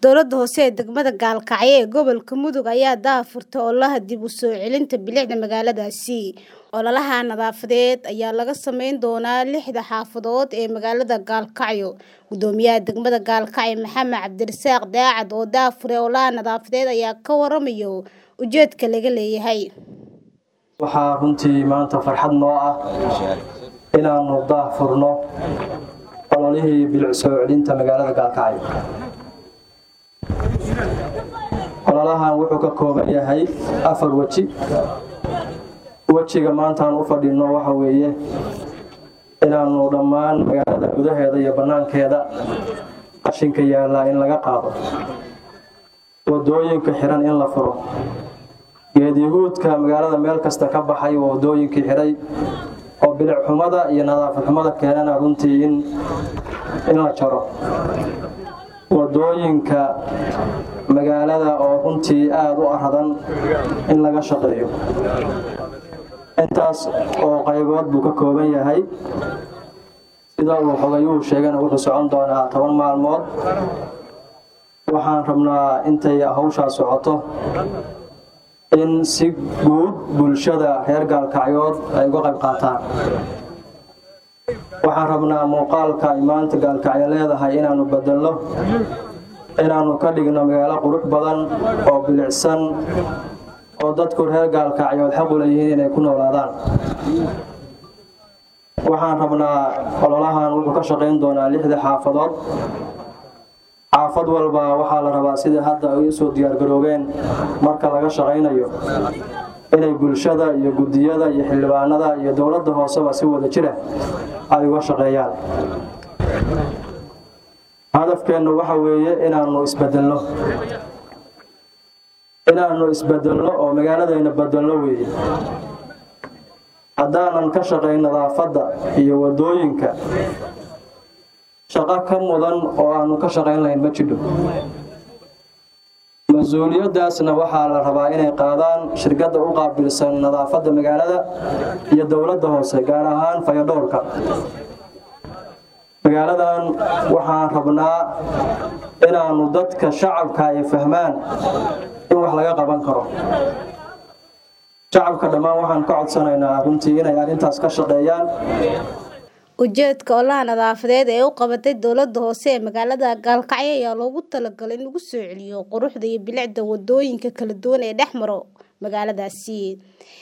Dowladda hoose ee degmada Gaalkacyo ee gobolka Mudug ayaa daahfurtay ololaha dib u soo celinta bilicda magaaladaasi. Ololaha nadaafadeed ayaa laga samayn doonaa lixda xaafadood ee magaalada Gaalkacyo. Gudoomiyaha degmada Gaalkacyo Maxamed Cabdirasaaq Daacad oo daahfuray ololaha nadaafadeed ayaa ka waramaya ujeedka laga leeyahay. waxaa runtii maanta farxad noo ah inaannu daahfurno ololihii bilic soo celinta magaalada gaalkacyo ololahan wuxuu ka kooban yahay afar weji wejiga maantaan u fadhino waxa weeye inaannu dhammaan magaalada gudaheeda iyo bannaankeeda qashinka yaallaa in laga qaado wadooyinka xiran in la furo geedyahuudka magaalada meel kasta ka baxay waa wadooyinkii xiray oo bilic xumada iyo nadaafad xumada keenana runtii in in la jaro wadooyinka magaalada oo runtii aada u aradan in laga shaqeeyo intaas oo qaybood buu ka kooban yahay sida uu xogayuhu sheegana wuxuu socon doonaa toban maalmood waxaan rabnaa intay hawshaa socoto in si guud bulshada reer gaalkacyood ay uga qayb qaataan waxaan rabnaa muuqaalka ay maanta gaalkacyo leedahay inaannu bedelno inaannu ka dhigno magaalo qurux badan oo bilicsan oo dadku reer gaalkacyood xaq u leeyihiin inay ku noolaadaan waxaan rabnaa ololahan wuxuu ka shaqayn doonaa lixda xaafadood xaafad walba waxaa la rabaa sidai hadda ay usoo diyaargaroobeen marka laga shaqaynayo inay bulshada iyo guddiyada iyo xildhibaanada iyo dowladda hooseba si wada jira ay uga shaqeeyaan hadafkeennu waxa weeye inaannu isbedelno inaannu isbedelno oo magaaladayna bedelno weeye haddaanan ka shaqayn nadaafadda iyo wadooyinka shaqo ka mudan oo aanu ka shaqayn lahayn ma jidho mas-uuliyaddaasna waxaa la rabaa inay qaadaan shirkadda u qaabilsan nadaafadda magaalada iyo dowladda hoose gaar ahaan fayadhowrka magaaladan waxaan rabnaa inaannu dadka shacabka ay fahmaan in wax laga qaban karo shacabka dhammaan waxaan ka codsanaynaa runtii inay arrintaas ka shaqeeyaan ujeedka ololaha nadaafadeed ee u qabatay dowladda hoose ee magaalada Gaalkacyo ayaa loogu talagalay in lagu soo celiyo quruxda iyo bilicda wadooyinka kala duwan ee dhex maro magaaladaasi